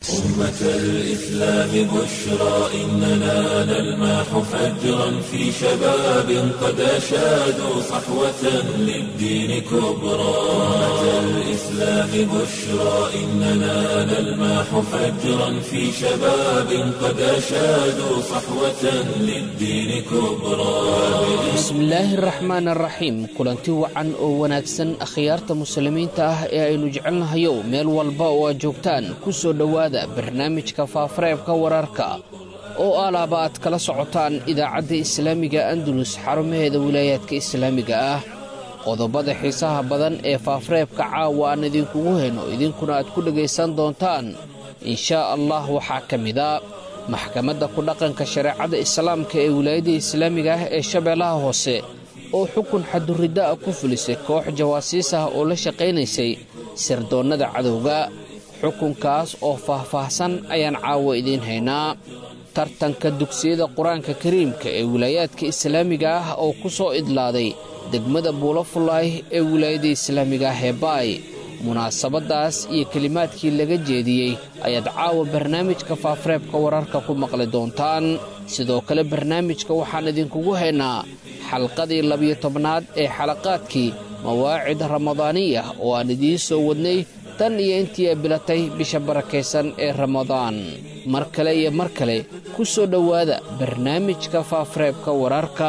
أمة الإسلام بشرى إننا نلمح فجرا في شباب قد أشادوا صحوة للدين كبرى أمة الإسلام بشرى إننا نلمح فجرا في شباب قد أشادوا صحوة للدين كبرى bismillaahi araxmaan araxiim kulanti wacan oo wanaagsan akhyaarta muslimiinta ah ee aynu jecelnahayow meel walba oo aad joogtaan ku soo dhowaada barnaamijka faafareebka wararka oo alaaba aad kala socotaan idaacadda islaamiga andalus xarumaheeda wilaayaadka islaamiga ah qodobada xiisaha badan ee faafareebka caawa aan idinkugu heno idinkuna aad ku dhegaysan doontaan inshaa allah waxaa ka mida maxkamadda ku dhaqanka shareecada islaamka ee wilaayadda islaamiga ah ee shabeellaha hoose oo xukun xaduridda ah ku fulisay koox jawaasiis ah oo la shaqaynaysay sirdoonnada cadowga xukunkaas oo faah-faahsan ayaan caawa idiin haynaa tartanka dugsiyada qur-aanka kariimka ee wilaayaadka islaamiga ah oo ku soo idlaaday degmada buulafulaay ee wilaayadda islaamiga ah ee baay munaasabaddaas iyo kelimaadkii laga jeediyey ayaad caawa barnaamijka faafareebka wararka ku maqli doontaan sidoo kale barnaamijka waxaan idinkugu haynaa xalqadii labiyo tobnaad ee xalaqaadkii mawaacid ramadaaniya oo aan idiin soo wadnay tan iyo intii ay bilatay bisha barakaysan ee ramadaan mar kale iyo mar kale ku soo dhowaada barnaamijka faafareebka wararka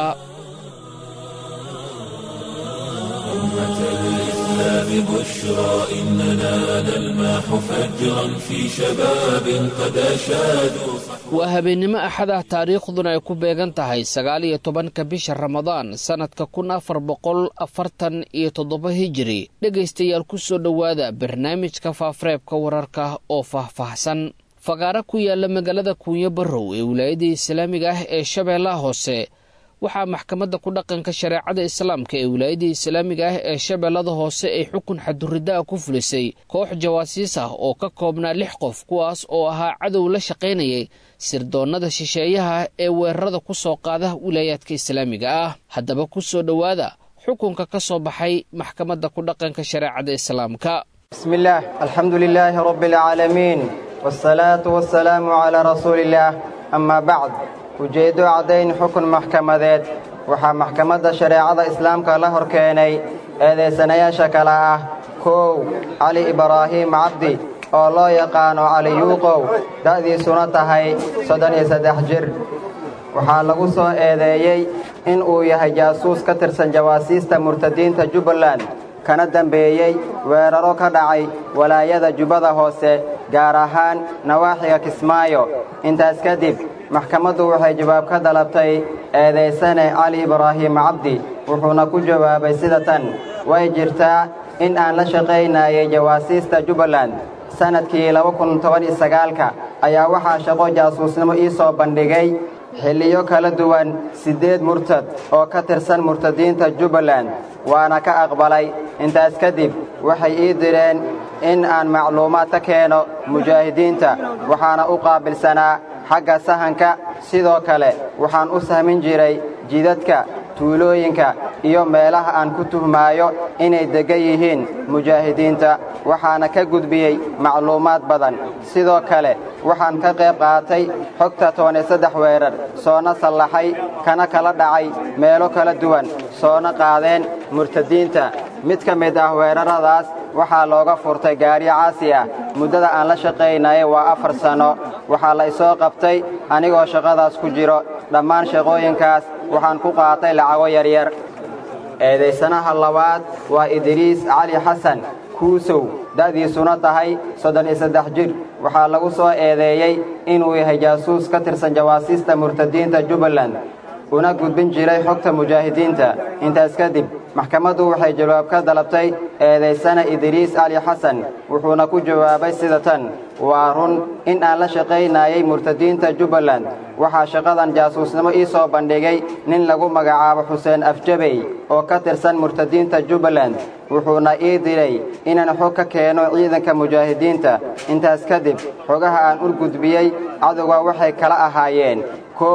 ببشرى إننا نلمح فجرا في شباب قد أشادوا waa habeennimo axadah taariikhduna ay ku beegan tahay sagaal iyo tobanka bisha ramadaan sannadka kun afar boqol afartan iyo toddoba hijiri dhegaystayaal ku soo dhowaada barnaamijka faafareebka wararka oo faahfaahsan fagaaro ku yaala magaalada kuunyo barrow ee wilaayadda islaamiga ah ee shabeellaha hoose waxaa maxkamadda ku dhaqanka shareecada islaamka ee wilaayadda islaamiga ah ee shabeellada hoose ay xukun xaduridda ah ku fulisay koox jawaasiis ah oo ka koobnaa lix qof kuwaas oo ahaa cadow la shaqaynayay sirdoonnada shisheeyaha ee weerarada ku soo qaada wilaayaadka islaamiga ah haddaba ku soo dhowaada xukunka ka soo baxay maxkamadda ku dhaqanka shareecada islaamka bismillaah alxamdu lilaahi rabbi alcaalamiin wsalaatu wasalaamu calaa rasuuliillaah amaa bacd ujeeddo caddayn xukun maxkamadeed waxaa maxkamadda shareecada islaamka la hor keenay eedaysanayaasha kale ah kow cali ibraahiim cabdi oo loo yaqaano cali yuuqow da'diisuna tahay soddon iyo saddex jir waxaa lagu soo eedeeyey in uu yahay jaasuus ka tirsan jawaasiista murtadiinta jubbaland kana dambeeyey weeraro ka dhacay walaayada jubbada hoose gaar ahaan nawaaxiga kismaayo intaas kadib maxkamaddu waxay jawaab ka dalabtay eedaysane cali ibraahiim cabdi wuxuuna ku jawaabay sida tan way jirtaa in aan la shaqaynayay jawaasiista jubbaland sannadkii ka ayaa waxaa shaqo jaasuusnimo ii soo bandhigay xilliyo kala duwan siddeed murtad oo ka tirsan murtadiinta jubbaland waana ka aqbalay intaas kadib waxay ii direen in aan macluumaad ka keeno mujaahidiinta waxaana u qaabilsanaa xagga sahanka sidoo kale waxaan u sahmin jiray jidadka tuulooyinka iyo meelaha aan ku tuhmaayo inay deggan yihiin mujaahidiinta waxaana ka gudbiyey macluumaad badan sidoo kale waxaan ka qayb qaatay xogta toban iyo saddex weerar soona sallaxay kana kala dhacay meelo kala duwan soona qaadeen murtadiinta mid ka mid ah weeraradaas waxaa looga furtay gaariyo caasi ah muddada aan la shaqaynayay waa afar sanno waxaa la isoo qabtay anigoo shaqadaas ku jiro dhammaan shaqooyinkaas waxaan ku qaatay lacago yaryar eedaysanaha labaad waa idriis cali xasan kuusow da'diisuna tahay soddon iyo saddex jir waxaa lagu soo eedeeyey inuu yahay jaasuus ka tirsan jawaasiista murtadiinta jubbaland una gudbin jiray xogta mujaahidiinta intaas kadib maxkamaddu waxay jawaab ka dalabtay eedaysana idriis cali xasan wuxuuna ku jawaabay sida tan waa run in aan la shaqaynayay murtadiinta jubbaland waxaa shaqadan jaasuusnimo ii soo bandhigay nin lagu magacaabo xuseen afjabey oo ka tirsan murtadiinta jubbaland wuxuuna ii diray inaan xog ka keeno ciidanka mujaahidiinta intaas kadib xogaha aan u gudbiyey cadowga waxay kala ahaayeen kow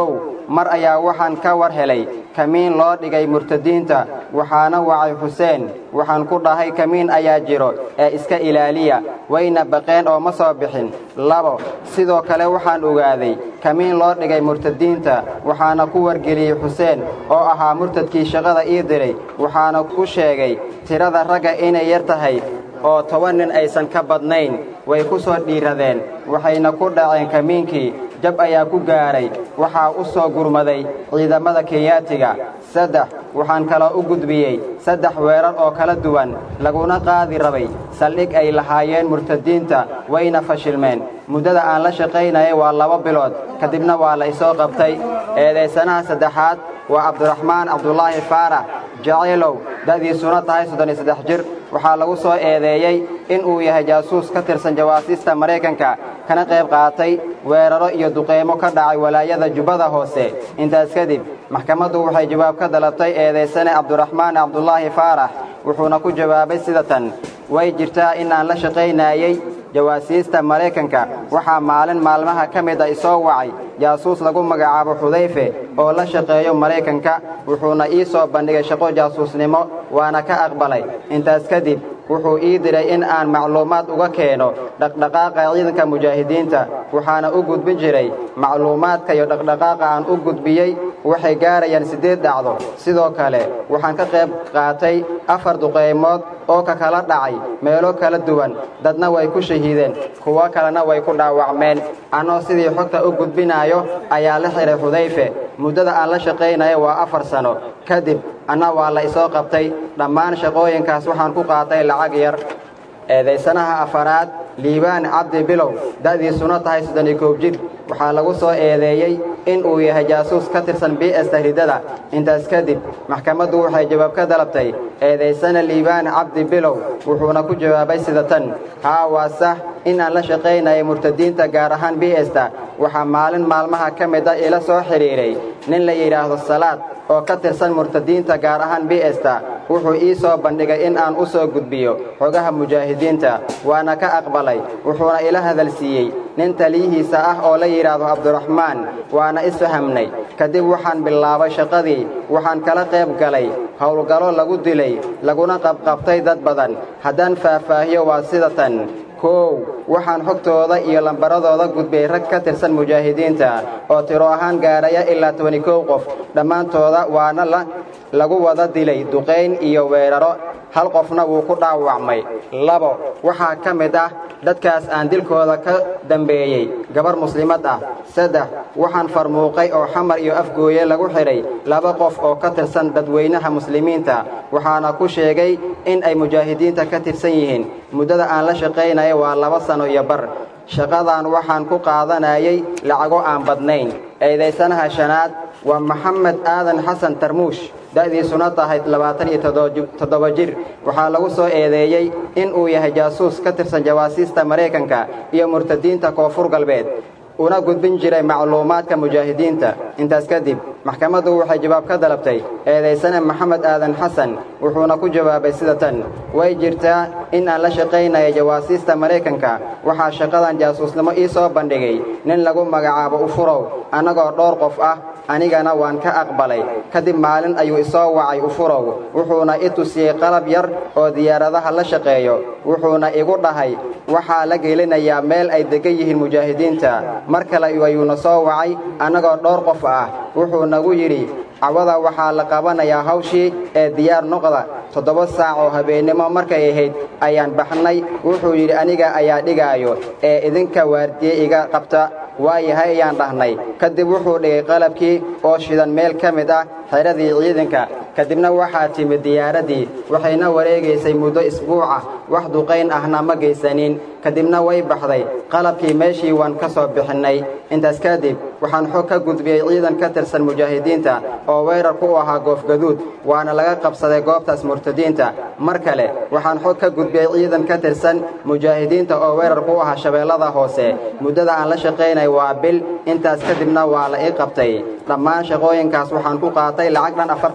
mar ayaa waxaan ka war helay kamiin loo dhigay murtadiinta waxaana wacay xuseen waxaan ku dhahay kamiin ayaa jiro ee iska ilaaliya wayna baqeen oo ma soo bixin labo sidoo kale waxaan ogaaday kamiin loo dhigay murtadiinta waxaana ku wargeliyey xuseen oo ahaa murtadkii shaqada ii diray waxaana ku sheegay tirada ragga inay yar tahay oo toban nin aysan ka badnayn way ku soo dhiiradeen waxayna ku dhaceen kamiinkii jab ayaa ku gaaray waxaa u soo gurmaday ciidamada kenyaatiga saddex waxaan kaloo u gudbiyey saddex weerar oo kala duwan laguna qaadi rabay saldhig ay lahaayeen murtadiinta wayna fashilmeen muddada aan la shaqaynayay waa laba bilood kadibna waa la isoo qabtay eedaysanaha saddexaad waa cabdiraxmaan cabdulaahi faarax jacaylow da'diisuna tahay soddon iyo saddex jir waxaa lagu soo eedeeyey in uu yahay jaasuus ka tirsan jawaasiista maraykanka kana qayb qaatay weeraro iyo duqeymo ka dhacay walaayada jubbada hoose intaas kadib maxkamaddu waxay jawaab ka dalabtay eedaysane cabdiraxmaan cabdulaahi faarax wuxuuna ku jawaabay sida tan way jirtaa in aan la shaqaynayey jawaasiista maraykanka waxaa maalin maalmaha ka mid a isoo wacay jaasuus lagu magacaabo xudayfe oo la shaqeeyo maraykanka wuxuuna ii soo bandhigay shaqo jaasuusnimo waana ka aqbalay intaas kadib wuxuu ii diray in aan macluumaad uga keeno dhaqdhaqaaqa ciidanka mujaahidiinta waxaana u gudbin jiray macluumaadka iyo dhaqdhaqaaqa aan u gudbiyey waxay gaarayaan siddeed dhacdo sidoo kale waxaan ka qayb qaatay afar duqaymood oo ka kala dhacay meelo kala duwan dadna way ku shahiideen kuwo kalena way ku dhaawacmeen annoo sidii xogta u gudbinaayo ayaa la xihay xudayfe muddada aan la shaqaynayo waa afar sano kadib anna waa la isoo qabtay dhammaan shaqooyinkaas waxaan ku qaatay lacag yar eedaysanaha afaraad liibaan cabdi bilow da'diisuna tahay soddon iyo koob jir waxaa lagu soo eedeeyey in uu yahay jaasuus ka tirsan b s tahridada intaas kadib maxkamaddu waxay jawaab ka dalabtay eedaysana liibaan cabdi bilow wuxuuna ku jawaabay sida tan haa waa sax in aan la shaqaynayay murtadiinta gaar ahaan b esta waxaa maalin maalmaha ka mid a ila soo xidhiidhay nin la yidhaahdo salaad oo ka tirsan murtadiinta gaar ahaan b esta wuxuu ii soo bandhigay in aan u soo gudbiyo xogaha mujaahidiinta waana ka aqbalay wuxuuna ila hadalsiiyey nin taliyihiisa ah oo la yidhaahdo cabdiraxmaan waana isfahamnay kadib waxaan bilaabay shaqadii waxaan kala qayb galay howlgallo lagu dilay laguna qabqabtay dad badan haddaan faahfaahiyo waa sida tan koow waxaan xogtooda iyo lambaradooda gudbiyey rag ka tirsan mujaahidiinta oo tiro ahaan gaaraya ilaa tobani kow qof dhammaantooda waana lagu wada dilay duqayn iyo weeraro hal qofna wuu ku dhaawacmay labo waxaa ka mid ah dadkaas aan dilkooda ka dambeeyey gabar muslimad ah saddex waxaan farmuuqay oo xamar iyo afgooye lagu xidhay laba qof oo ka tirsan dadweynaha muslimiinta waxaana ku sheegay in ay mujaahidiinta ka tirsan yihiin muddada aan la shaqaynaya waa laba sano iyo bar shaqadan waxaan ku qaadanayay lacago aan badnayn eedaysanaha shanaad waa maxamed aadan xasan tarmuush da'diisuna tahay labaatan iyo toddoba jir waxaa lagu soo eedeeyey in uu yahay jaasuus ka tirsan jawaasiista maraykanka iyo murtadiinta koonfur galbeed una gudbin jiray macluumaadka mujaahidiinta intaas kadib maxkamaddu waxay jawaab ka dalabtay eedaysane maxamed aadan xasan wuxuuna ku jawaabay sida tan way jirtaa in aan la shaqaynaya jawaasiista maraykanka waxaa shaqadan jaasuusnimo ii soo bandhigay nin lagu magacaabo ufurow annagoo dhowr qof ah anigana waan ka aqbalay kadib maalin ayuu isoo wacay ufurow wuxuuna i tusiyey qalab yar oo diyaaradaha la shaqeeyo wuxuuna igu dhahay waxaa la gelinayaa meel ay deggan yihiin mujaahidiinta mar kale ayuuna soo wacay annagoo dhowr qof ah wuxuu nagu yidhi cawada waxaa la qabanayaa hawshii ee diyaar noqda toddoba saac oo habeennimo markay ahayd ayaan baxnay wuxuu yidhi aniga ayaa dhigaayo ee idinka waardiye iga qabta waayahay ayaan dhahnay kadib wuxuu dhigay qalabkii oo shidan meel ka mid ah xeradii ciidanka kadibna waxaa timid diyaaraddii waxayna wareegaysay muddo isbuuca wax duqayn ahna ma geysanin kadibna way baxday qalabkii meeshii waan ka soo bixinnay intaas kadib waxaan xog ka gudbiyey ciidan ka tirsan mujaahidiinta oo weerar ku ahaa goofgaduud waana laga qabsaday goobtaas murtadiinta mar kale waxaan xog ka gudbiyey ciidan ka tirsan mujaahidiinta oo weerar ku ahaa shabeellada hoose muddada aan la shaqaynay waa bil intaas kadibna waa la ii qabtay dhammaan shaqooyinkaas waxaan ku qaatay lacag dhan afartan doolar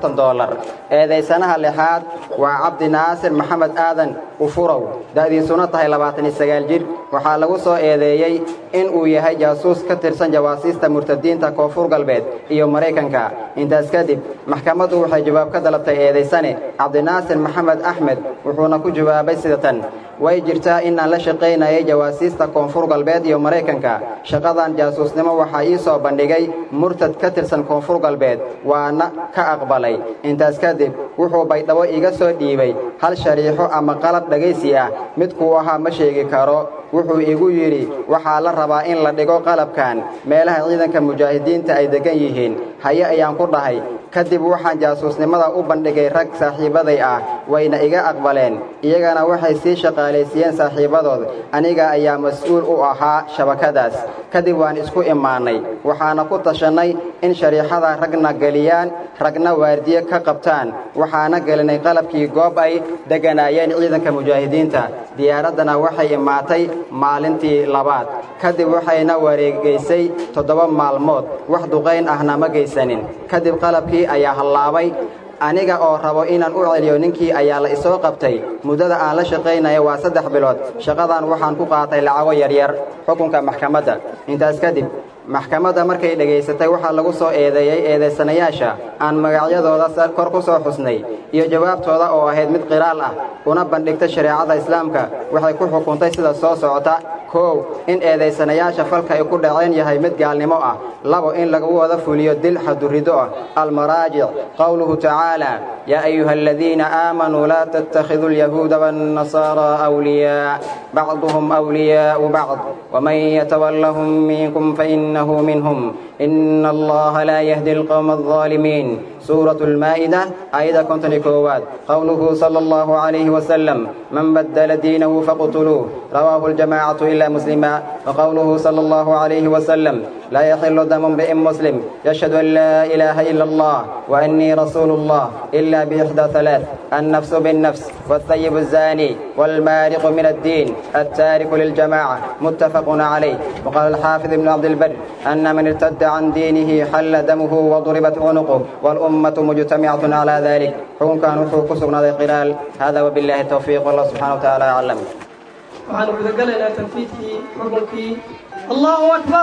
dollar eedaysanaha lixaad waa cabdi naasir maxamed aadan ufurow da'diisuna tahay labaatan iyo sagaal jir waxaa lagu soo eedeeyey in uu yahay jaasuus ka tirsan jawaasiista murtadiinta koonfur galbeed iyo maraykanka intaas kadib maxkamaddu waxay jawaab ka dalabtay eedaysane cabdinaasir maxamed axmed wuxuuna ku jawaabay sida tan way jirtaa inaan la shaqaynayay jawaasiista koonfur galbeed iyo maraykanka shaqadan jaasuusnimo waxaa ii soo bandhigay murtad ka tirsan koonfur galbeed waana ka aqbalay intaas kadib wuxuu baydhabo iga soo dhiibay hal shariixo ama qalab dhegaysi ah midkuu ahaa ma sheegi karo wuxuu igu yidhi waxaa la rabaa in la dhigo qalabkan meelaha ciidanka mujaahidiinta ay deggan yihiin haye ayaan ku dhahay kadib waxaan jaasuusnimada u bandhigay rag saaxiibaday ah wayna iga aqbaleen iyagana waxay sii shaqaalaysiiyeen saaxiibadood aniga ayaa mas-uul u ahaa shabakadaas kadib waan isku imaannay waxaana ku tashannay in shariixada ragna geliyaan ragna waardiye ka qabtaan waxaana gelinay qalabkii goob ay degganaayeen ciidanka mujaahidiinta diyaaraddana waxay imaatay maalintii labaad kadib waxayna wareegaysay toddoba maalmood wax duqayn ahna ma geysanin kadib qalabkii ayaa hallaabay aniga oo rabo inaan u celiyo ninkii ayaa la isoo qabtay muddada aan la shaqaynaya waa saddex bilood shaqadan waxaan ku qaatay lacago yaryar xukunka maxkamadda intaas kadib maxkamadda markay dhegaysatay waxaa lagu soo eedeeyey eedaysanayaasha aan magacyadooda kor ku soo xusnay iyo jawaabtooda oo ahayd mid qiraal ah una bandhigtay shareecada islaamka waxay ku xukuntay sida soo socota kow in eedaysanayaasha falka ay ku dhaceen yahay mid gaalnimo ah labo in lagu wada fuliyo dil xadurido ah almaraajic qowluhu tacaala yaa ayuha aladiina aamanuu laa tattakhiduu alyahuuda waannasaaraa awliyaa bacduhum awliyaa'u bacd waman yatawallahum minkum fainahu minhum ina allaha laa yahdi alqowma alظaalimiin سورة المائدة آية كنتني كواد قوله صلى الله عليه وسلم من بدل دينه فاقتلوه رواه الجماعة إلا مسلما وقوله صلى الله عليه وسلم لا يحل دم امرئ مسلم يشهد أن لا إله إلا الله وأني رسول الله إلا بإحدى ثلاث النفس بالنفس والثيب الزاني والمارق من الدين التارك للجماعة متفق عليه وقال الحافظ ابن عبد البر أن من ارتد عن دينه حل دمه وضربت عنقه والأمة مجتمعة على ذلك حكم كان وحو كسبنا قلال هذا وبالله التوفيق والله سبحانه وتعالى أعلم waxaan gudagalaynaa tanfiidkii xukunkii allahu akbar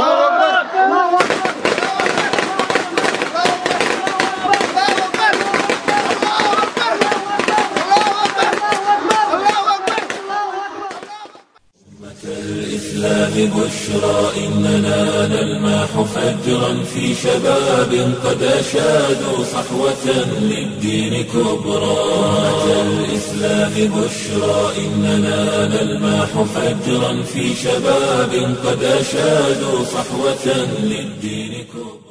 allahu akbar الإسلام بشرى إننا نلمح فجرا في شباب قد أشادوا صحوة للدين كبرى الإسلام بشرى إننا نلمح فجرا في شباب قد أشادوا صحوة للدين كبرى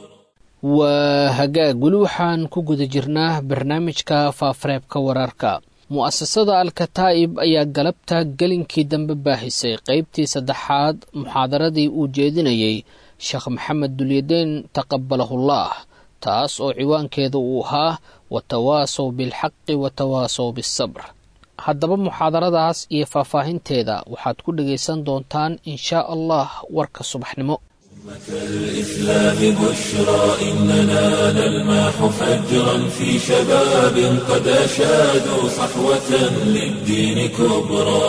waa hagaag weli waxaan ku guda jirnaa barnaamijka faafareebka wararka mu'asasada alkataa'ib ayaa galabta gelinkii dambe baahisay qaybtii saddexaad muxaadaradii uu jeedinayey sheekh maxamed dulyadeen taqabalahullah taas oo ciwaankeeda uu ahaa watawaasow bilxaqi watawaasow bisabr haddaba muxaadaradaas iyo faahfaahinteeda waxaad ku dhegaysan doontaan inshaa allah warka subaxnimo الإسلام بشرى إننا نلمح فجرا في شباب قد أشادوا صحوة للدين كبرى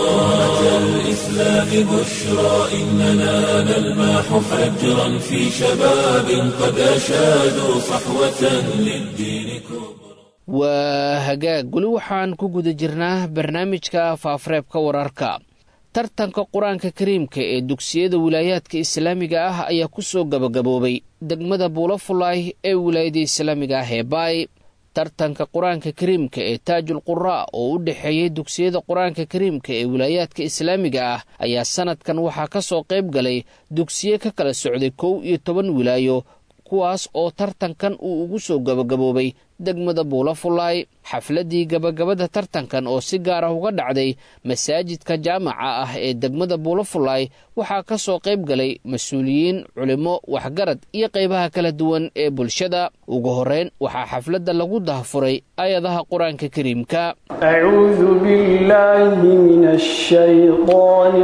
الإسلام بشرى إننا نلمح فجرا في شباب قد أشادوا صحوة للدين كبرى waa hagaag weli waxaan ku guda jirnaa barnaamijka faafareebka wararka tartanka qur-aanka kariimka ee dugsiyada wilaayaadka islaamiga ah ayaa ku soo gabagaboobay degmada buulafulay ee wilaayada islaamiga ah ee baay tartanka qur-aanka kariimka ee taajul quraa oo u dhexeeyey dugsiyada qur-aanka kariimka ee wilaayaadka islaamiga ah ayaa sanadkan waxaa ka soo qayb galay dugsiye ka kala socday kow iyo toban wilaayo kuwaas oo tartankan uu ugu soo gabagaboobay degmada buulafulay xafladdii gabagabada tartankan oo si gaar ah uga dhacday masaajidka jaamaca ah ee degmada buulafulay waxaa ka soo qayb galay mas-uuliyiin culimo waxgarad iyo qaybaha kala duwan ee bulshada ugu horreyn waxaa xafladda lagu dahfuray ayadaha qur-aanka kariimka أعوذ بالله من الشيطان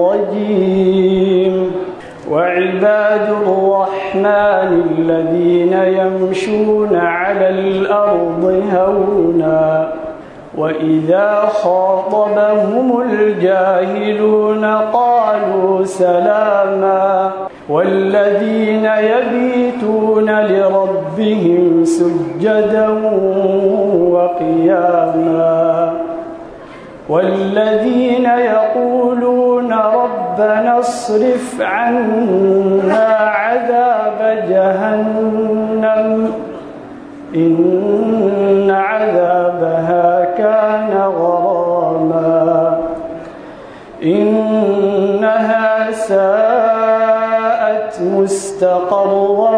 الرجيم وعباد الرحمن الذين يمشون على الأرض هونا وإذا خاطبهم الجاهلون قالوا سلاما والذين يبيتون لربهم سجدا وقياما والذين يقولون ربنا اصرف عنا عذاب جهنم إن عذابها كان غراما إنها ساءت مستقرا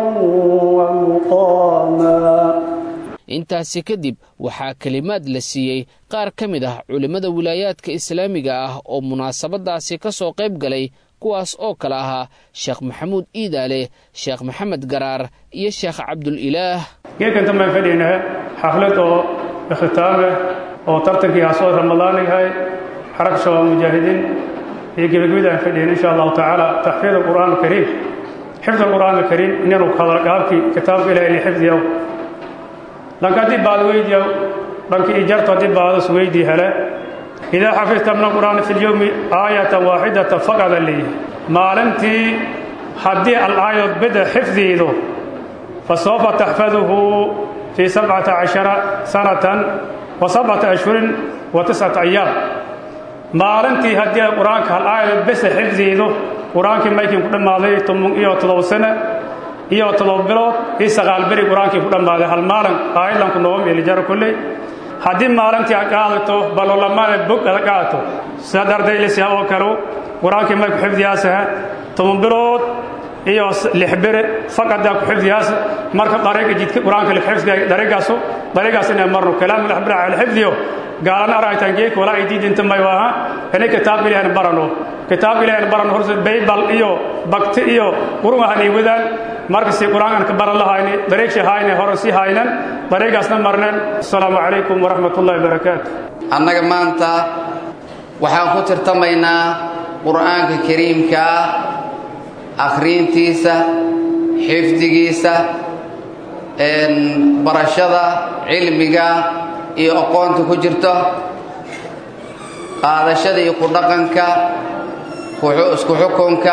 ومقاما intaasi kadib waxaa kelimaad la siiyey qaar ka mid ah culimmada wilaayaadka islaamiga ah oo munaasabadaasi ka soo qayb galay kuwaas oo kale ahaa sheekh maxamuud iidaale sheekh maxamed garaar iyo sheekh cabdulilaah geedkantan baan fadhiynaa xaflad oo ikhtitaameh oo tartankii hasoo ramadaan yahay xarag shabaab mujaahidiin iyo gebagabid aan fadhiyin insha allahu tacaala taxfiid alqur'aan alkariim xifd alqur'aan alkariim inanu hadalgaabkii kitaabka ilahi li xifdiyaw dhanka haddii baad weydiyaw dhanka ijarto haddii baadas weydii hele idaa xafidta min alqur'aani fi lyowmi aayatan waaxidatan faqada leeyihi maalintii haddii al-aayad beda xifdiido fa sawfa taxfaduhu fii sabcata cashara sanatan wa sabcata ashhurin wa tiscata ayaam maalintii haddii qur-aanka hal aayad besa xifdiido qur-aankii maykii ku dhammaaday toban iyo todoba sane iyo todoba bilood iyo sagaal beri qur-aankii ku dhammaaday hal maalin aayadlanku nooma meelijaro kolley haddii maalintii ad qaadato balolamaada bog ada qaadato sida dardaylisa oo kale qur-aankii may ku xifdiyaasaha toban bilood iyo lix bere faqadaa ku xifdiyaasa marka dariiqa jidka qur-aanka lixifdiya dariiqaasu dariiqaas inay marno kalaam lixbira al xifdiyo gaalana aragtaan geedka walaa ay diidinta may waaha inay kitaabka ilaahan barano kitaabka ilaahan barano horse baybal iyo bakti iyo qurun ahanay wadaan markasi qur-aankan ka baran lahayni dariiqshi hayne horan sii haynan dariiqaasna marneen asalaamu calaykum waraxmat ullahi wabarakaatu annaga maanta waxaan ku tirtamaynaa qur'aanka kariimkaa akhriintiisa xifdigiisa barashada cilmiga iyo aqoonta ku jirto qaadashada iyo ku dhaqanka isku xukunka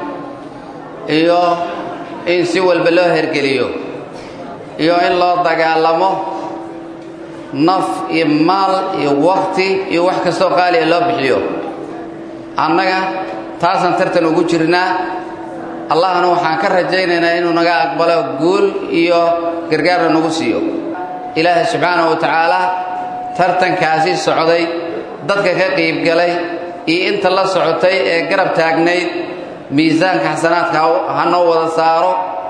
iyo in si walba loo hergeliyo iyo in loo dagaalamo naf iyo maal iyo wakti iyo wax kastoo qaaliya loo bixiyo annaga taasaan tartan ugu jirnaa allahna waxaan ka rajaynaynaa inuu naga aqbalo guul iyo gargaarna nagu siiyo ilaahay subxaanahu wa tacaala tartankaasi socday dadka ka qiibgalay iyo inta la socotay ee garab taagnayd miisaanka xasanaadka ha noo wada saaro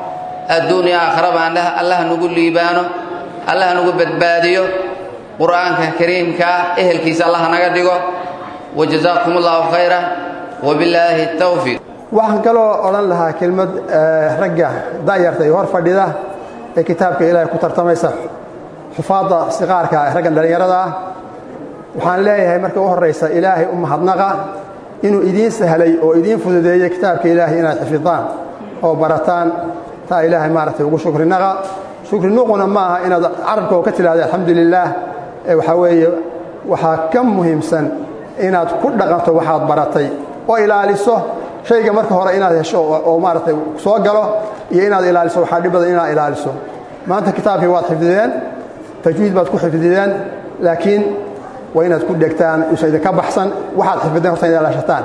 adduun iyo aakharaba allah nagu liibaano allah nagu badbaadiyo qur'aanka kariimkaa ehelkiisa allah naga dhigo wajazaakum allahu khayra wabillaahi tawfiiq waxaan kaloo odhan lahaa kelmad ragga da'yarta iyo hor fadhida ee kitaabka ilaahay ku tartamaysa xufaadda siqaarka ee raggan dhallinyarada ah waxaan leeyahay marka u horraysa ilaahay u mahadnaqa inuu idiin sahlay oo idiin fududeeyey kitaabka ilaahay inaad xifidaan oo barataan taa ilaahay maaragtay ugu shukrinaqa shukrinuquna ma aha inaad carabka oo ka tidhahda alxamdu lilaah ee waxaa weeye waxaa ka muhiimsan inaad ku dhaqanto waxaad baratay oo ilaaliso shayga marka hore inaad hesho oo maaragtay soo galo iyo inaad ilaaliso waxaa dhib badan inaad ilaaliso maanta kitaabkii waad xifdideen tajwiid baad ku xifdideen laakiin waa inaad ku dhegtaan usan idinka baxsan waxaad xifdeen horta inaad ilaashataan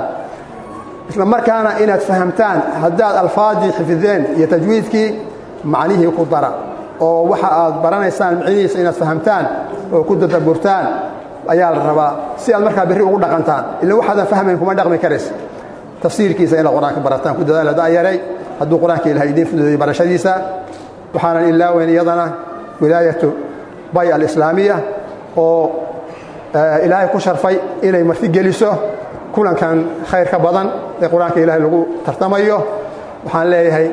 isla markaana inaad fahamtaan haddaad alfaadii xifdeen iyo tajwiidkii macnihii ku dara oo waxa aad baranaysaan micnihiisa inaad fahamtaan oo ku dadaburtaan ayaa la rabaa si aad markaa berri ugu dhaqantaan ila waxaadan fahmayn kuma dhaqmi karays tafsiirkiisa inaad qur-aanka barataan ku dadaala da'yaray hadduu qur-aanka ilahay idiin fududeeyey barashadiisa waxaanan ilaaweyn iyadana wilaayatu bay alislaamiya oo ilaahay ku sharfay inay marti geliso kulankan khayr ka badan ee qur-aanka ilaahay lagu tartamayo waxaan leeyahay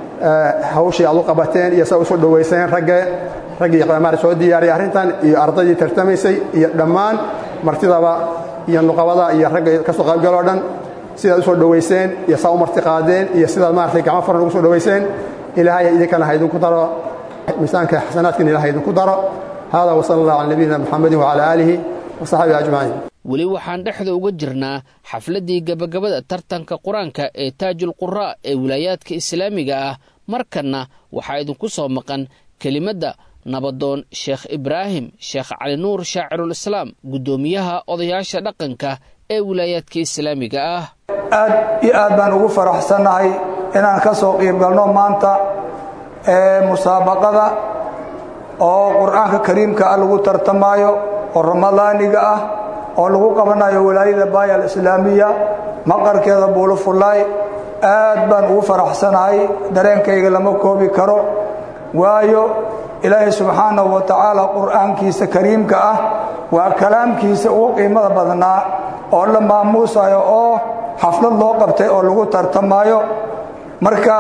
hawshii aad u qabateen iyo sa usoo dhowayseen ragge raggii qamaar soo diyaariyay arrintan iyo ardaydii tartamaysay iyo dhammaan martidaba iyo nuqabada iyo ragga ka soo qaybgaloo dhan sidaad usoo dhowayseen iyo saa u marti qaadeen iyo sidaad maaragtay gacmo faran ugu soo dhowayseen ilaahay idinkana ha idinku daro miisaanka xasanaadkiina ilahay idinku daro hada wasala allah cala nabiyina muxamedin wacala aalihi wasaxbihi ajmaciin weli waxaan dhexda uga jirnaa xafladdii gebagabada tartanka qur-aanka ee taajul quraa ee wilaayaadka islaamiga ah markanna waxaa idinku soo maqan kelimadda nabadoon sheekh ibraahim sheekh cali nuur shaacirulislaam guddoomiyaha odayaasha dhaqanka ee wilaayaadka islaamiga ah aad iyo aad baan ugu faraxsannahay inaan ka soo qiibgalno maanta ee musaabaqada oo qur-aanka kariimka ah lagu tartamaayo oo ramadaaniga ah oo lagu qabanayo walaayada baaya alislaamiya maqarkeeda buulo fullaay aad baan ugu faraxsanahay dareenkayga lama koobi karo waayo ilaahay subxaanahu wa tacaala qur'aankiisa kariimka ah waa kalaamkiisa ugu qiimada badnaa oo la maamuusayo oo xaflad loo qabtay oo lagu tartamaayo marka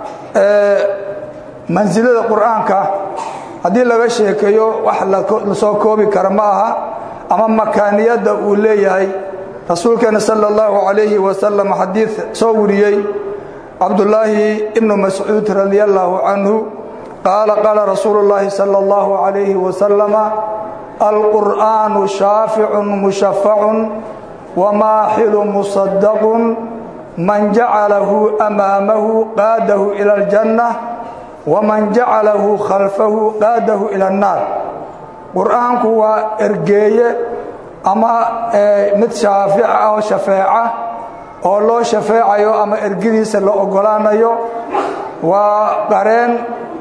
mansilada qur'aanka haddii laga sheekeeyo wax la soo koobi kara ma aha ama makaaniyadda uu leeyahay rasuulkeena sala allahu calayhi wasalam xadiid soo wariyey cabdulaahi ibnu mascuud radi allaahu canhu qaala qaala rasuulu llaahi sala allahu calayhi wasalama alqur'aanu shaaficun mushafacun wamaaxilu musadaqun man jacalahu amaamahu qaadahu ila aljanna waman jacalahu khalfahu qaadahu ila annaar qur'aanku waa ergeeye ama mid shaafica oo shafeeca oo loo shafeecayo ama ergidiisa la oggolaanayo waa qareen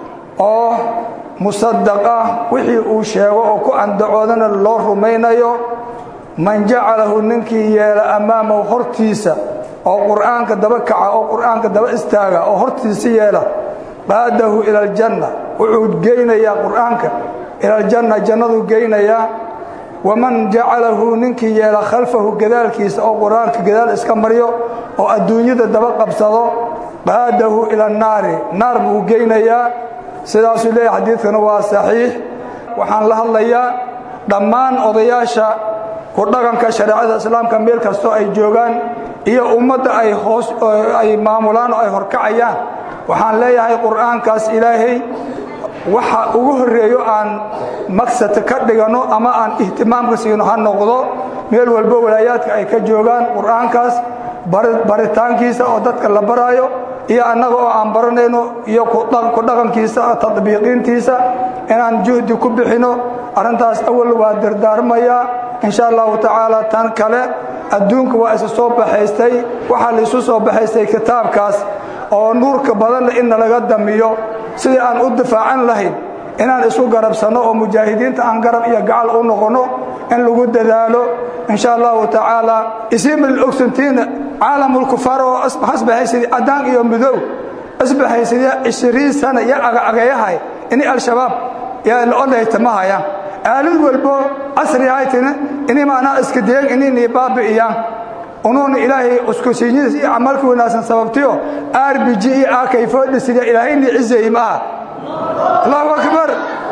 oo musadaq ah wixii uu sheego oo ku andacoodana loo rumaynayo man jacalahu ninkii yeela ammaamahu hortiisa oo qur'aanka daba kaca oo qur'aanka daba istaaga oo hortiisa yeela qaadahu ila aljanna wuxuu geynayaa qur'aanka ila aljanna jannaduu geynayaa waman jacalahu ninkii yeela khalfahu gadaalkiisa oo qur'aanka gadaal iska maryo oo adduunyada daba qabsado qaadahu ila annaari naar buu geynayaa sidaasuu leeyahy xadiidkana waa saxiix waxaan la hadlayaa dhammaan odayaasha ku dhaqanka shareecada islaamka meel kastoo ay joogaan iyo ummadda ay hoos ay maamulaan oo ay horkacayaan waxaan leeyahay qur'aankaas ilaahay waxa ugu horreeyo aan magsata ka dhiganno ama aan ihtimaamka siino ha noqdo meel walbo walaayaadka ay ka joogaan qur'aankaas baritaankiisa oo dadka la baraayo iyo annaga oo aan baranayno iyo ku dhaqankiisa tadbiiqiintiisa inaan juhdi ku bixino arrintaas awal waa dardaarmayaa insha allahu tacaala tan kale adduunka waa isu soo baxaystay waxaa la isu soo baxaystay kitaabkaas oo nuurka badanle inna laga damiyo sidii aan u difaacan lahayn inaan isu garabsanno oo mujaahidiinta aan garab iyo gacal u noqonno in lagu dadaalo insha allahu tacaala isimil ogsantiina caalamulkufaar oo hasbahaysidii caddaan iyo midow isbahaysidii ishiriin sana iyo agagayahay ini al-shabaab yaa la odhaytamahayaan aalid walbo casri haytina ini maanaa iska deen inini baabi'iyaan unuuna ilaahay uskusiinyadiis iyo camalka wanaagsan sababtiyo rbg iyo akayfoodhisida ilaahayni cizeey ma aha allahu akbar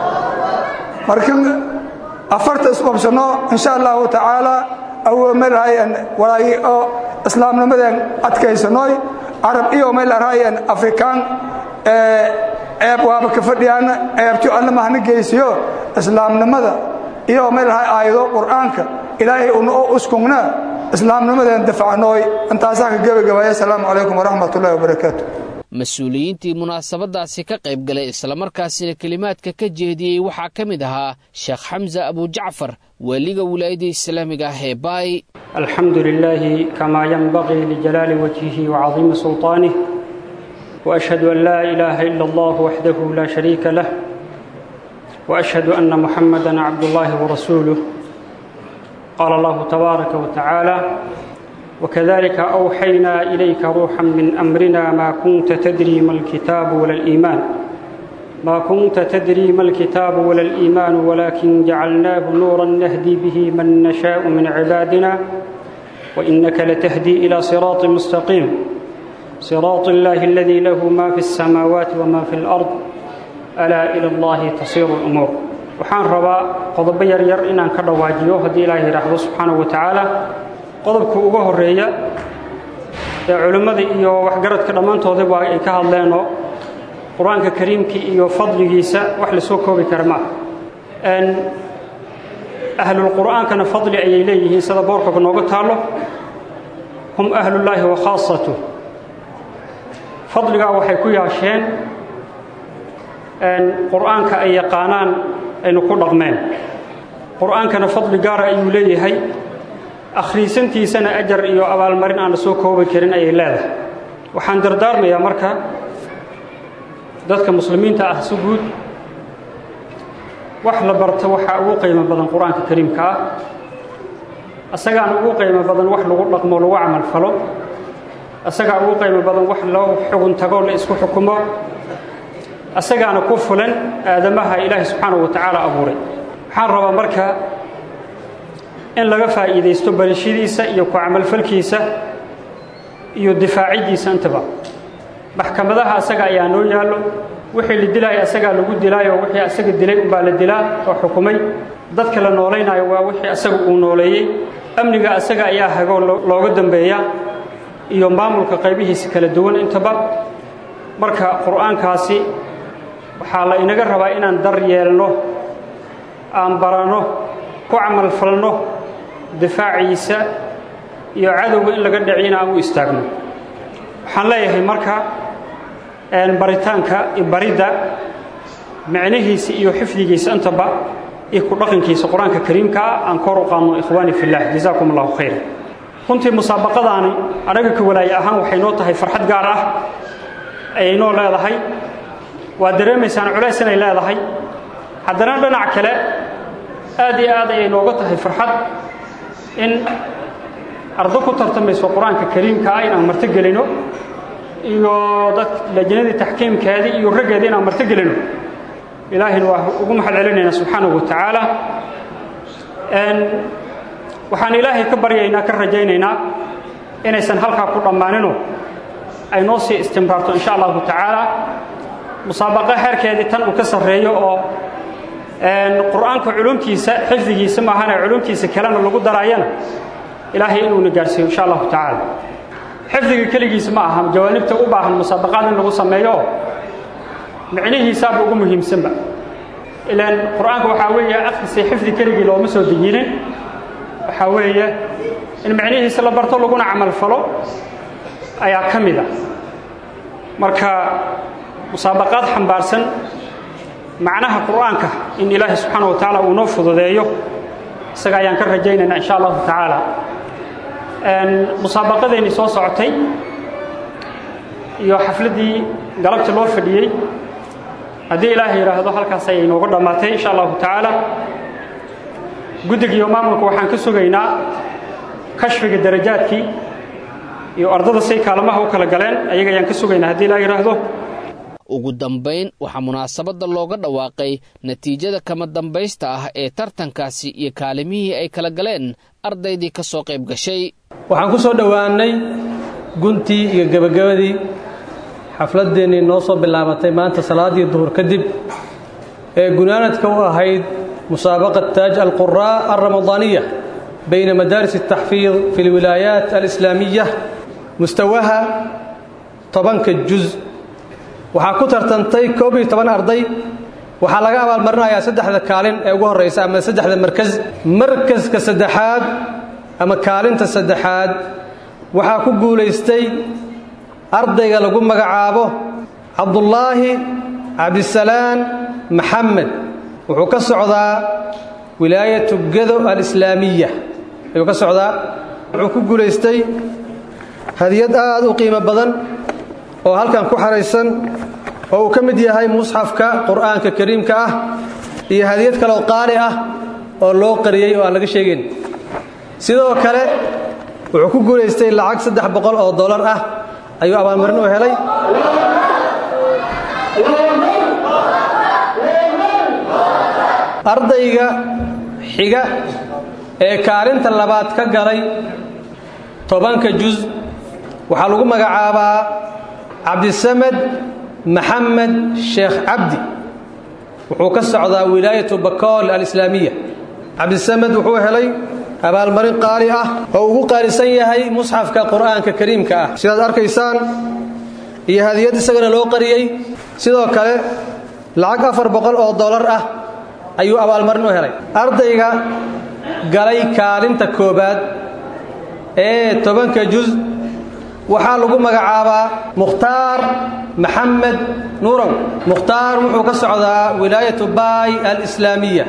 marka afarta isqobsanno insha allahu tacaala awoomaraayan walaagi oo islaamnimadan adkaysanoy carab iyo maylaraayan afrikaan ceeb waaba ka fadhiyaan ceebti alla mahna geysiyo islaamnimada iyo maylahay aayado qur'aanka ilaahay una oo uskungna islaamnimadan dafacnooy intaasaa ka gebagabaaya asalaamu calaykum waraxmat ullahi wabarakaatu mas-uuliyiintii munaasabadaasi ka qayb galay islamarkaasina kelimaadka ka jeediyey waxaa ka mid ahaa sheekh xamsa abujacfar waaliga wilaayadda islaamiga ah ee baay alxamdu lilaahi kamaa yanbaqii lijalaali wajhihi wacadiimi sulطaanih waashhadu an laa ilaaha ila allah waxdahu laa shariika lah waashhadu ana muxamada cabdullaahi warasuuluh qaala allahu tabaaraka watacaala وكذلك أوحينا إليك روحا من أمرنا ما كنت تدري ما الكتاب ولا الإيمان ما كنت تدري ما الكتاب ولا الإيمان ولكن جعلناه نورا نهدي به من نشاء من عبادنا وإنك لتهدي إلى صراط مستقيم صراط الله الذي له ما في السماوات وما في الأرض ألا إلى الله تصير الأمور وحان ربا قضب يرير إن أن كرواجيو هدي الله رحمه سبحانه وتعالى qodobka uga horeeya ee culimmada iyo waxgaradka dhammaantoodaba ay ka hadleenoo qur-aanka kariimkii iyo fadligiisa wax la soo koobi kara maaha ahlulqur'aankana fadli ayay leeyihiin sida boorkaba nooga taallo hum ahlullaahi wa khaasatu fadligaa waxay ku yaasheen qur'aanka ay yaqaanaan aynu ku dhaqmeen qur'aankana fadli gaara ayuu leeyahay akhriisantiisana ajar iyo abaalmarin aan la soo koobi karin ayay leedahay waxaan dardaarmayaa marka dadka muslimiinta ah si guud wax la barto waxaa ugu qiimo badan qur-aanka kariimka ah asagaana ugu qiimo badan wax lagu dhaqmo lagu camal falo asagaa ugu qiimo badan wax loo xugun tago la isku xukumo asagaana ku fulan aadamaha ilaahay subxaanahu wa tacaala abuuray waxaan rabaa marka in laga faa'iidaysto barashadiisa iyo ku camalfalkiisa iyo difaaciddiisa intaba maxkamadaha asaga ayaa noo yaallo wixii la dilaayo asagaa lagu dilaayo wixii asaga dilay umbaa la dilaa oo xukumay dadka la noolaynayo waa wixii asaga uu nooleeyey amniga asaga ayaa hagoo looga dambeeya iyo maamulka qaybihiisa kala duwan intaba marka qur'aankaasi waxaa la inaga rabaa inaan dar yeelno aan baranno ku camalfalno difaaciisa iyo cadowga in laga dhaciyna aan u istaagno waxaan leeyahay marka baritaanka iyo baridda micnihiisa iyo xifdigiisa intaba iyo ku dhaqankiisa qur-aanka kariimka ah aan kor u qaadno ikhwaani fillah jazaakum allahu khayra runtii musaabaqadaani anaga ka walaaye ahaan waxay noo tahay farxad gaar ah ayay noo leedahay waa dareemaysaan culays inay leedahay haddana dhinac kale aad iyo aad ayay nooga tahay farxad in ardo ku tartamayso qur-aanka kariimka ah inaan marto gelino iyo dad lajnadii taxkiimkeedii iyo raggeedii inaan marto gelino ilaahayna waa ugu mahad celinaynaa subxaanahu wa tacaala waxaan ilaahay ka baryaynaa ka rajaynaynaa inaysan halkaa ku dhammaaninoo ay noo sii istimraarto insha allahu tacaala musaabaqo xeerkeedii tan uu ka sarreeyo oo qur'aanka culumtiisa xifdigiisa maahane culumtiisa kalena lagu daraayana ilaahay inuuna gaarsiiyo insha allahu tacaala xifdiga keligiisa ma aha jawaanibta u baahan musaabaqaad in lagu sameeyo micnihiisaaba ugu muhiimsanba ilaan qur'aanka waxaa weeye akhrisay xifdi keligii looma soo dejinin waxaa weeye in micnihiisa la barto laguna camal falo ayaa ka mid a marka musaabaqaad xambaarsan macnaha qur'aanka in ilaahay subxaana wa tacaala uu noo fududeeyo isaga ayaan ka rajaynaynaa insha allahu tacaala musaabaqadeennii soo socotay iyo xafladdii galabta loo fadhiyey haddii ilaahay yidhaahdo halkaas ayay nooga dhammaatay insha allahu tacaala guddiga iyo maamulka waxaan ka sugaynaa kashfiga darajaadkii iyo ardada say kaalmaha u kala galeen ayaga ayaan ka sugaynaa haddii ilaa yidhaahdo ugu dambayn waxaa munaasabadda looga dhawaaqay natiijada kama dambaysta ah ee tartankaasi iyo kaalimihii ay kala galeen ardaydii ka soo qayb gashay waxaan ku soo dhowaannay guntii iyo gebagabadii xafladdeennii noo soo bilaabatay maanta salaaddii duhur kadib ee gunaanadka u ahayd musaabaqat taaj alquraa alramadaaniya bayna madaaris altaxfiid fi lwilaayaat alislaamiya mustawaha tobanka juz waxaa ku tartantay koob iyo toban arday waxaa laga abaalmarinayaa saddexda kaalin ee ugu horraysa ama saddexda markas markaska saddexaad ama kaalinta saddexaad waxaa ku guulaystay ardayga lagu magacaabo cabdullaahi cabdisalaan maxamed wuxuu ka socdaa wilaayatu gado alislaamiya ayuu ka socdaa wuxuu ku guulaystay hadiyad aad u qiimo badan oo halkan ku xaraysan oo uu ka mid yahay musxafka qur'aanka kariimka ah iyo hadiyad kaleoo qaali ah oo loo qariyey oo aan laga sheegayn sidoo kale wuxuu ku guulaystay lacag saddex boqol oo dollar ah ayuu abaalmarin u helay ardayga xiga ee kaalinta labaad ka galay tobanka juz waxaa lagu magacaabaa cabdisamed maxamed sheekh cabdi wuxuu ka socdaa wilaayatu bakool alislaamiya cabdisamed wuxuu helay abaalmarin qaali ah oo ugu qaalisan yahay musxafka qur'aanka kariimka ah sidaad arkaysaan iyo hadiyad isagana loo qariyey sidoo kale lacag afar boqol oo dollar ah ayuu abaalmarin u helay ardayga galay kaalinta koobaad ee tobanka juz waxaa lagu magacaabaa mukhtaar maxamed nuurow mukhtaar wuxuu ka socdaa wilaayatu baay alislaamiya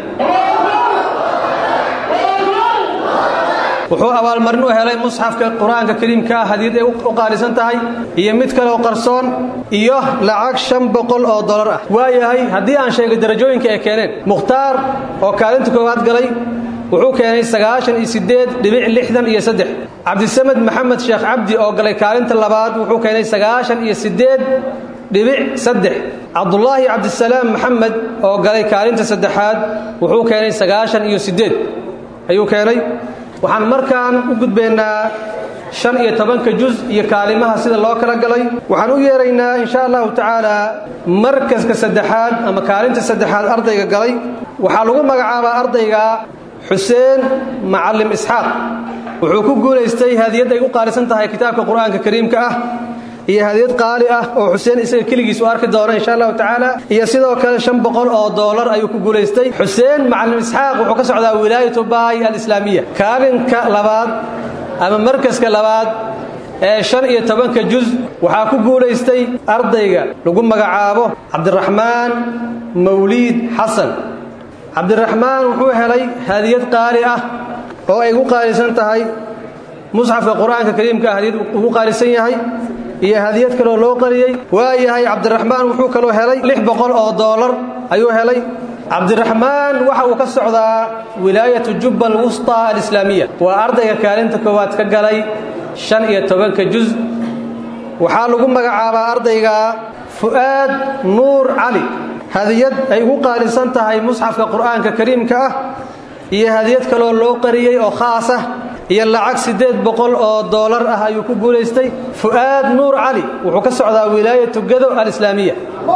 wuxuu abaalmarin u helay musxafka qur-aanka kariimka ah hadiyad ay u qaalisan tahay iyo mid kaleoo qarsoon iyo lacag shan boqol oo dollar ah waayahay haddii aan sheegay darajooyinka ay keeneen mukhtaar oo kaalinta koowaad galay wuxuu keenay sagaashan iyo sideed dhibic lixdan iyo saddex cabdisamed maxamed sheekh cabdi oo galay kaalinta labaad wuxuu keenay sagaashan iyo sideed dhibic saddex cabdulaahi cabdisalaam maxamed oo galay kaalinta saddexaad wuxuu keenay sagaashan iyo sideed ayuu keenay waxaan markaan u gudbaynaa shan iyo tobanka juz iyo kaalimaha sida loo kala galay waxaan u yeeraynaa insha allahu tacaala markaska saddexaad ama kaalinta saddexaad ardayga galay waxaa lagu magacaabaa ardayga xuseen macalim isxaaq wuxuu ku guulaystay hadiyad ay u qaalisan tahay kitaabka qur-aanka kariimka ah iyo hadiyad qaali ah oo xuseen isaga keligiis u arki doona insha allahu tacaala iyo sidoo kale shan boqol oo doolar ayuu ku guulaystay xuseen macalim isxaaq wuxuu ka socdaa wilaayatu baay alislaamiya kaalinka labaad ama markaska labaad ee shan iyo tobanka juz waxaa ku guulaystay ardayga lagu magacaabo cabdiraxmaan mawliid xasan cabdiraxmaan wuxuu helay hadiyad qaali ah oo ay ugu qaalisan tahay musxafka qur-aanka kariimka ah hadiyad ugu qaalisan yahay iyo hadiyad kaloo loo qariyey waa yahay cabdiraxmaan wuxuu kaloo helay lix boqol oo doolar ayuu helay cabdiraxmaan waxa uu ka socdaa wilaayatu jubba alwusta alislaamiya waa ardayga kaalinta koowaad ka galay shan iyo tobanka juz waxaa lagu magacaabaa ardayga fu'aad nuur cali hadiyad ay ugu qaalisan tahay musxafka qur-aanka kariimka ah iyo hadiyad kaloo loo qariyey oo khaas ah iyo lacag siddeed boqol oo doolar ah ayuu ku guulaystay fu'aad nuur cali wuxuu ka socdaa wilaayatu gado alislaamiya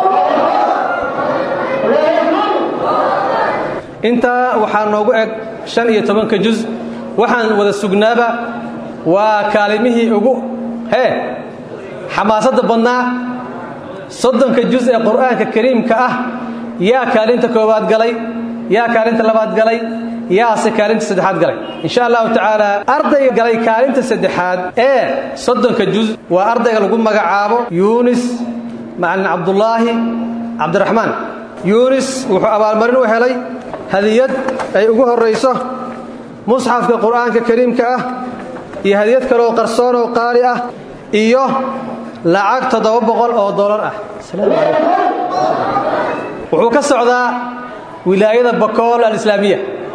intaa waxaa noogu eg shan iyo tobanka juz waxaan wada sugnaaba waa kaalimihii ugu hee xamaasadda badnaa soddonka juz ee qur'aanka kariimka ah yaa kaalinta koowaad galay yaa kaalinta labaad galay yaase kaalinta saddexaad galay insha allahu tacaala ardayga galay kaalinta saddexaad ee soddonka juz waa ardayga lagu magacaabo yuunis macalin cabdulaahi cabdiraxmaan yuunis wuxuu abaalmarin u helay hadiyad ay ugu horrayso musxafka qur'aanka kariimka ah iyo hadiyad kaleoo qarsoon oo qaali ah iyo lacag toddoba boqol oo dollar ah wuxuu ka socdaa wilaayada bakool alislaamiya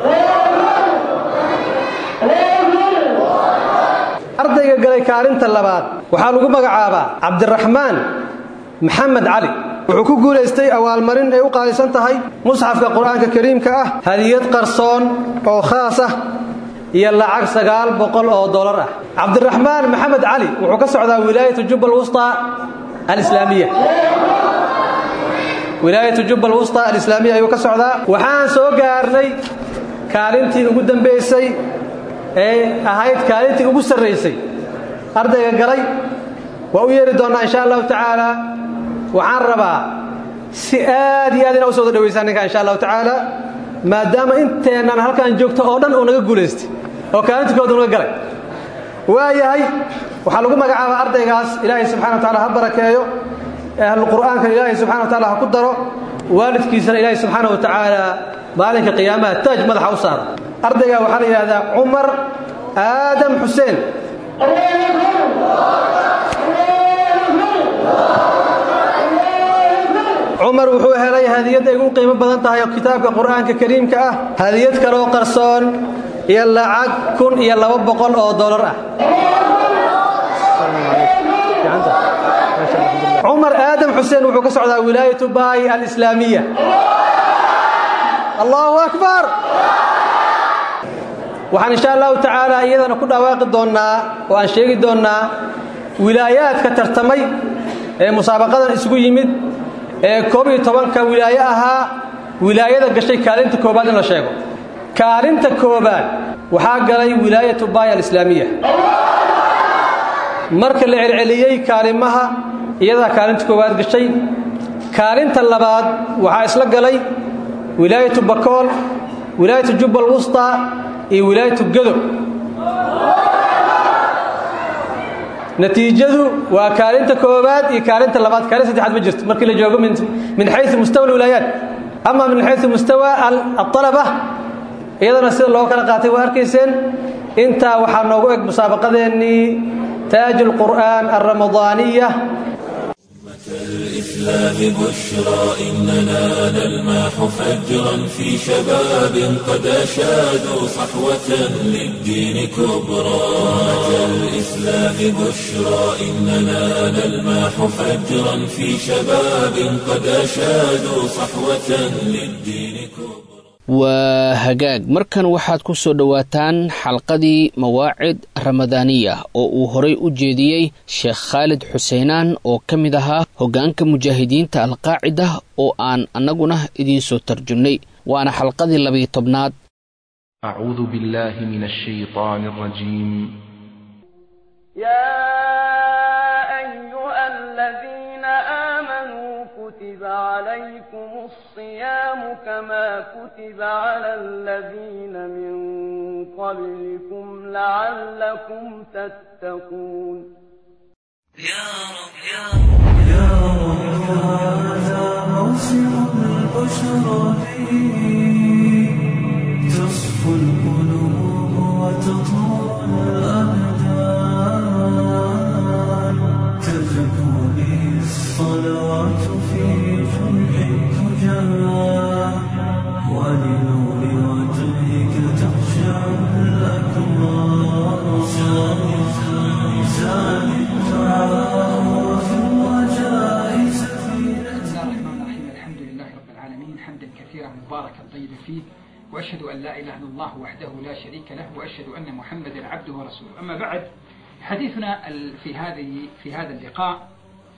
ardayga galay kaalinta labaad waxaa lagu magacaabaa cabdiraxmaan maxamed cali wuxuu ku guulaystay awaalmarin ay u qaalisan tahay musxafka qur-aanka kariimka ah hadiyad qarsoon oo khaas ah iyo lacag sagaal boqol oo dollar ah cabdiraxmaan maxamed cali wuxuu ka socdaa wilaayatu jubba alwusta alislaamiya wilaayatu jubba alwusta alislaamiya ayuu ka socdaa waxaan soo gaarnay kaalintii ugu dambaysay ee ahayd kaalintii ugu sarraysay ardayga galay waa u yeeri doonnaa insha allahu tacaala waxaan rabaa si aad iyo aad inaa u soo wada dhawaysaan ninka insha allahu tacaala maadaama inteennan halkaan joogto oo dhan uu naga guulaystay oo kaalinta kooda naga galay waa yahay waxaa lagu magacaabaa ardaygaas ilaahay subxana wa taala ha barakeeyo ahlulqur'aanka ilaahay subxana wa taala ha ku daro waalidkiisana ilaahay subxaana wa tacaala maalinka qiyaamaha taaj madaxa u saaro ardaygaa waxaa la yidhahdaa cumar aadam xuseen cumar wuxuu helay hadiyad ay ugu qiimo badan tahay oo kitaabka qur'aanka kariimka ah hadiyad kaloo qarsoon iyo lacag kun iyo laba boqol oo dollar ah cumar aadam xuseen wuxuu ka socdaa wilaayatu baay alislaamiya allahu akbar waxaan insha allahu tacaala iyadana ku dhawaaqi doonnaa oo aan sheegi doonnaa wilaayaadka tartamay ee musaabaqadan isugu yimid ee koob iyo tobanka wilaaye ahaa wilaayada gashay kaalinta koobaad in la sheego kaalinta koobaad waxaa galay wilaayatu baay alislaamiya marka la celceliyey kaalimaha iyadaa kaalinta koowaad gashay kaalinta labaad waxaa isla galay wilaayatu bakool wilaayatu jubbal wusta iyo wilaayatu gado natiijadu waa kaalinta koowaad iyo kaalinta labaad kaalin saddexaad ma jirto markii la joogo min xayu mustawa alwilaayaat ama min xayu mustawa alطalaba iyadana sida loo kala qaatay waa arkayseen intaa waxaa noogu eg musaabaqadeennii taaj اlqur'an alramadaaniya الإسلام بشرى إننا نلمح فجرا في شباب قد أشادوا صحوة للدين كبرى الإسلام بشرى إننا نلمح فجرا في شباب قد أشادوا صحوة للدين كبرى waa hagaag markan waxaad ku soo dhowaataan xalqadii mawaacid ramadaaniya oo uu horay u jeediyey sheekh khaalid xuseenaan oo ka mid ahaa hoggaanka mujaahidiinta alqaacida oo aan annaguna idiinsoo tarjumnay waana xalqadii labiyo tobnaad أعوذ بالله من الشيطان الرجيم يا أيها الذين آمنوا كتب عليكم الصيام كما كتب على الذين من قبلكم لعلكم تتقون يا رب يا رب يا رب هذا موسم البشرى فيه تصفو القلوب وتطول الأبدان تزكو به الصلوات في جمع الفجار ولنور وجهك تخشع الأكبار زاد الدعاء وفي الرجاء سفينة بسم الله الرحمن الرحيم الحمد لله رب العالمين حمدا كثيرا مباركا طيبا فيه واشهد ان لا اله الا الله وحده لا شريك له واشهد ان محمدا عبده ورسوله اما بعد حديثنا ال- في هذه في هذا اللقاء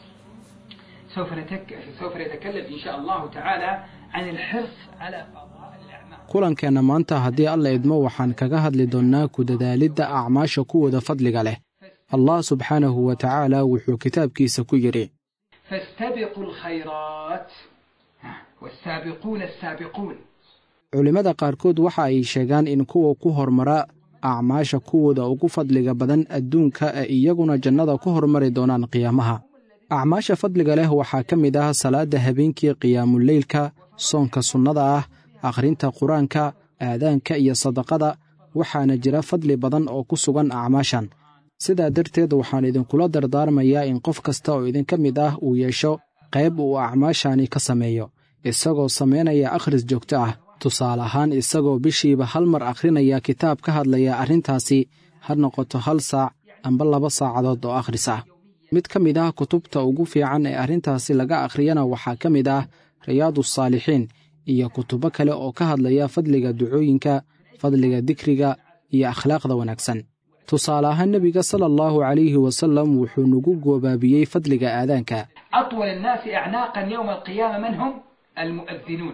سوف نتك سوف نتكلم ان شاء الله تعالى عن الحرص على قضاء الاعمال kulankeenna maanta haddii alla idmo waxaan kaga hadli doonnaa ku dadaalidda acmaasha kuwooda fadliga leh allah subxaanahu wa tacaala wuxuu kitaabkiisa ku yidhi فاستبقوا الخيرات ها، والسابقون السابقون culimmada qaarkood waxa ay sheegaan in kuwa ku hormara acmaasha kuwooda ugu fadliga badan adduunka ee iyaguna jannada ku hormari doonaan qiyaamaha acmaasha fadliga leh waxaa ka mid ah salaadda habeenkii qiyaamuleylka soonka sunnada ah akhrinta qur-aanka aadaanka iyo sadaqada waxaana jira fadli badan oo ku sugan acmaashan sidaa darteed waxaan idinkula dardaarmayaa in qof kasta oo idinka mid ah uu yeesho qayb uu acmaashani ka sameeyo isagoo samaynaya akhris joogto ah tusaale ahaan isagoo bishiiba hal mar akhrinaya kitaab ka hadlaya arrintaasi ha noqoto hal saac amba laba saacadood oo akhris ah mid ka mid ah kutubta ugu fiican ee arrintaasi laga akhriyana waxaa ka mid ah riyaadusaalixiin iyo kutubo kale oo ka hadlaya fadliga ducooyinka fadliga dikriga iyo akhlaaqda wanaagsan tusaale ahaan nebiga sala allahu calayhi wasallam wuxuu nagu goobaabiyey fadliga aadaanka أطول الناس أعناقا يوم القيامة من هم؟ المؤذنون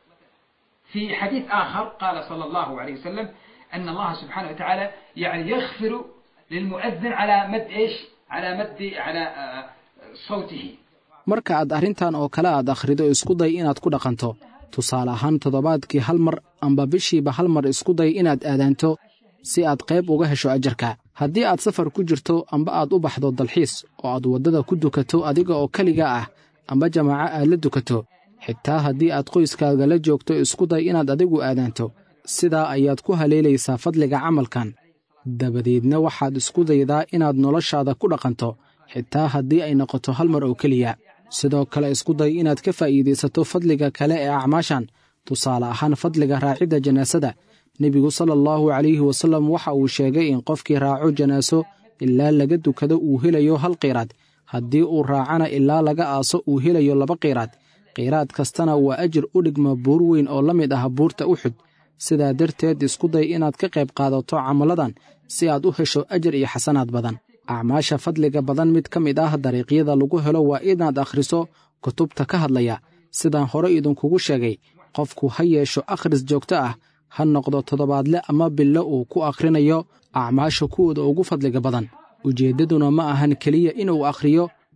في حديث آخر قال صلى الله عليه وسلم أن الله سبحانه وتعالى يعني يغفر للمؤذن على مد إيش؟ على مد على آه، صوته marka aad arrintan oo kale aad akhrido isku day inaad ku dhaqanto tusaale ahaan toddobaadkii hal mar amba bishiiba hal mar isku day inaad aadaanto si aad qayb uga hesho ajarka haddii aad safar ku jirto amba aad u baxdo dalxiis oo aad waddada ku dukato adiga oo keliga ah amba jamaaco aad la dukato xitaa haddii aad qoyskaaga la joogto isku day inaad adigu aadaanto sidaa ayaad ku haleelaysaa fadliga camalkan dabadeedna waxaad isku daydaa inaad noloshaada ku dhaqanto xitaa haddii ay noqoto hal mar oo keliya sidoo kale isku day inaad ka faa'iidaysato fadliga kale ee acmaashan tusaale ahaan fadliga raacidda janaasada nebigu sala allahu calayhi wasallam waxa uu sheegay in qofkii raaco janaaso ilaa laga dukado uu helayo hal qiiraad haddii uu raacana ilaa laga aaso uu helayo laba qiiraad qiiraad kastana waa ajir u dhigma buur weyn oo la mid ah buurta uxud sidaa darteed isku day inaad ka qayb qaadato camalladan si aad u hesho ajar iyo xasanaad badan acmaasha fadliga badan mid ka mid ah dariiqyada lagu helo waa inaad akhriso kutubta ka hadlaya sidaan hore idinkugu sheegay qofku ha yeesho akhris joogto ah ha noqdo toddobaadle ama bilo uu ku akhrinayo acmaasha kuwooda ugu fadliga badan ujeeddaduna ma ahan keliya inuu akhriyo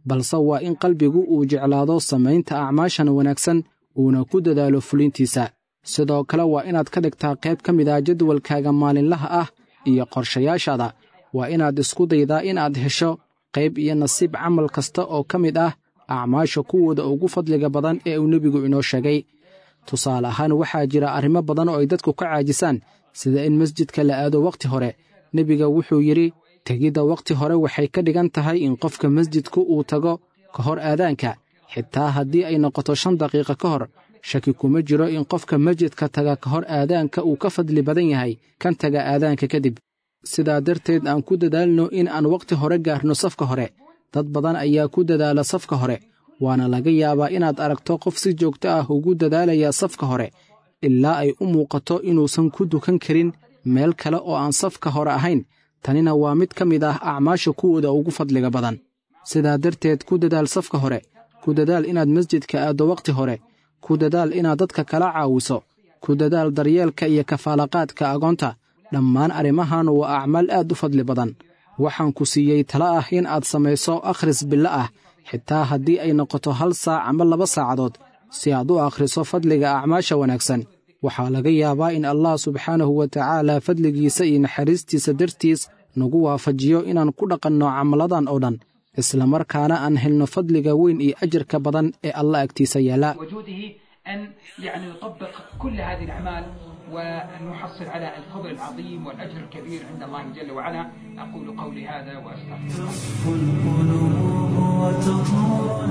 balse waa in qalbigu uu jeclaado samaynta acmaashan wanaagsan uuna ku dadaalo fulintiisa sidoo kale waa inaad ka dhigtaa qayb ka mid ah jadwalkaaga maalinlaha ah iyo qorshayaashaada waa inaad isku daydaa inaad hesho qayb iyo nasiib camal kasta oo ka mid ah acmaasha kuwooda ugu fadliga badan ee uu nebigu inoo sheegay tusaale ahaan waxaa jira arrimo badan oo ay dadku ka caajisaan sida in masjidka la aado wakhti hore nebiga wuxuu yidhi tegidda wakhti hore waxay ka dhigan tahay in qofka masjidku uu tago ka hor aadaanka xitaa haddii ay noqoto shan daqiiqa ka hor shaki kuma jiro in qofka masjidka taga ka hor aadaanka uu ka fadli badan yahay kan taga aadaanka kadib sidaa darteed aan ku dadaalno in aan wakhti hore gaarno safka hore dad badan ayaa ku dadaala safka hore waana laga yaabaa inaad aragto qof si joogto ah ugu dadaalaya safka hore ilaa ay u muuqato inuusan ku dukan karin meel kale oo aan safka hore ahayn tanina waa mid ka mid ah acmaasha kuwooda ugu fadliga badan sidaa darteed ku dadaal safka hore ku dadaal inaad masjidka aaddo wakhti hore ku dadaal inaad dadka kala caawiso ku dadaal daryeelka iyo kafaalaqaadka agoonta dhammaan arrimahan waa acmaal aad u fadli badan waxaan ku siiyey tala ah in aad samayso akhris bilo ah xitaa haddii ay noqoto hal saac ama laba saacadood si aad u akhriso fadliga acmaasha wanaagsan waxaa laga yaabaa in allah subxaanahu wa tacaala fadligiisa iyo naxariistiisa dartiis nagu waafajiyo inaan ku dhaqanno camaladan oo dhan islamarkaana aan helno fadliga weyn iyo ajarka badan ee allah agtiisa yaalla أن يعني نطبق كل هذه الأعمال ونحصل على الفضل العظيم والأجر الكبير عند الله جل وعلا أقول قولي هذا وأستغفر القلوب وتطول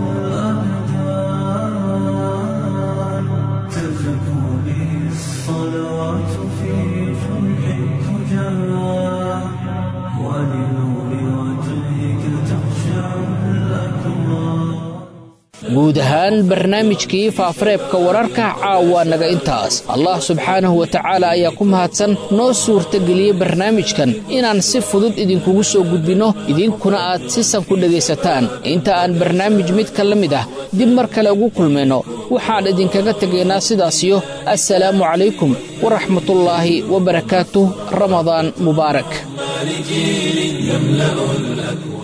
الأبدان تزكو به الصلوات في جمع الفجار ولنور وجهك تخشع الأكوان guud ahaan barnaamijkii faafareebka wararka caawa naga intaas allah subxaanahu wa tacaala ayaa ku mahadsan noo suurtageliyey barnaamijkan inaan si fudud idinkugu soo gudbinno idinkuna aad si san ku dhegaysataan inta aan barnaamij midka la mid ah dib mar kale ugu kulmayno waxaan idinkaga tegaynaa sidaasiyo assalaamu calaykum waraxmatullaahi wabarakaatuh ramadaan mubaarak لجيل يملأ الأكوان